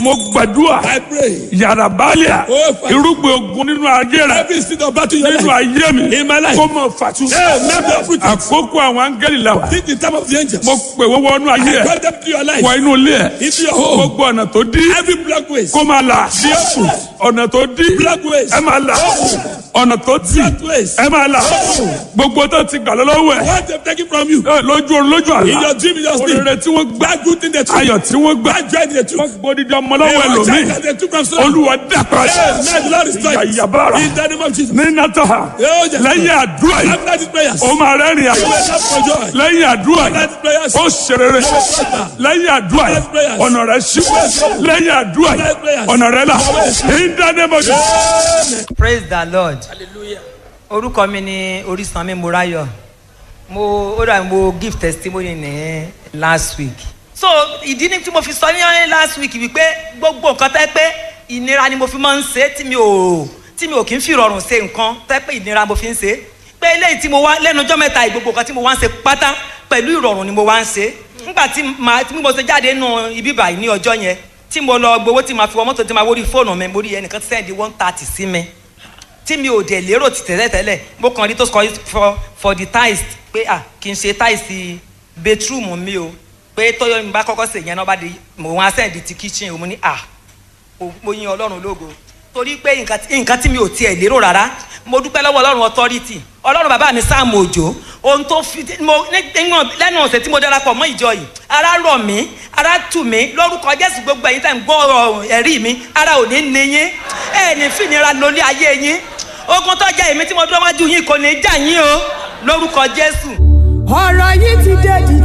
mo gbàdúrà I pray. yàrá báàlíà Oh, Father. irúgbìn ogun nínú ayé rẹ Every seed of battle in your nínú life. ayé mi In my life. kó mọ fàtú. Hey, let me uproot it. àkókò àwọn áńgẹ́lì la wà. Think the time of the angels. mo pè wọ́n wọnú ayé I ẹ̀ brought them to your life. wọ inú ilé ẹ̀ Into your home. gbogbo ọ̀nà tó dí Every black ways. kó máa là ọ̀nà tó dí Black ways. ẹ máa là ọ̀nà tó tì Black ways. ẹ máa là gbogbo tó ti gbà lọ́wọ́ ẹ̀ What they've taken from you. ẹ, lójú orun lójú In àlá your dream, in your sleep. òrèrè tí wọ́n gbà That good thing they took. ayọ̀ tí wọ́n gbà That joy they took. wọ́n gbódìdí ọmọ lọ́wọ́ Hey, what ẹlòmíì child they took from someone. olúwa dàpọ̀ Hey, may the Lord restore it. Yàyàbára. In the name of Jesus. ní nàtọ́ha Oh, yes. lẹ́yìn àdúrà yìí After these prayers. ó máa rẹ́rìn àyè You will have for joy. lẹ́yìn àdúrà After yìí these prayers. ó ṣerere lẹ́yìn àdúrà yìí ọ̀nà rẹ̀ ṣí lẹ́yìn àdúrà yìí ọ̀nà rẹ̀ là ní dánimọ̀jú. praise the lord orúkọ mi ni orísanmi morayo mo ó dà mo give testimony ní last week so ìdí ni tí mo fi sọ ní last week wípé gbogbo nǹkan tẹ́ pé ìnira ni mo fi máa ń ṣe tí mi ò tí mi ò kí ń fi rọrùn ṣe nǹkan tẹ́ pé ìnira mo fi ń ṣe pé eléyìí tí mo wá lẹ́nu ọjọ́ mẹ́ta yìí, gbogbo nǹkan tí mo wá ń ṣe pátá pẹ̀lú ìrọ̀rùn ni mo wá ń ṣe nígbà tí màá tí mo ṣe jáde nù ibi báyìí ní ọjọ́ yẹn tí mo lọ gbowó tí màá fi wọ mọ́tò tí màá wọrí fóònù mi mo rí ẹnìkan tí sẹ́ndí one thirty sí mi tí mi ò dẹ̀ lérò ti tẹ́lẹ̀ tẹ́lẹ̀ mo kàn rí tó sọ for for the tiles pé à kì í ṣe tiles bedroom mi o pé tọ́yọ̀ mi bá kọ́kọ́ sè yẹn náà bá di mo wá sẹ́ndí ti kitchen o mo ní à mo- mo yin ọlọ́run lógo torí pé nǹkan tí- nǹkan tí mi ò tiẹ̀ lérò rárá mo dúpẹ́ lọ́wọ́ ọlọ́run authority ọlọ́run bàbá mi sáàmù òjò ohun tó fi mo nígbà lẹ́nu ọ̀sẹ̀ tí mo darapọ̀ mọ́ ìjọ yìí ara rọ̀ mí ara tù mí lórúkọ jésù gbogbo ẹ̀yin tẹ̀ ń gbọ́ ọ̀rọ̀ ẹ̀rí mi ara ò ní ní yín ẹ̀ ní fìnira lórí ayé yín ogun tó jẹ́ èmi tí mo dúró wájú yín kò ní í jà yín o lórúkọ jésù. ọ̀rọ̀ yìí ti dé di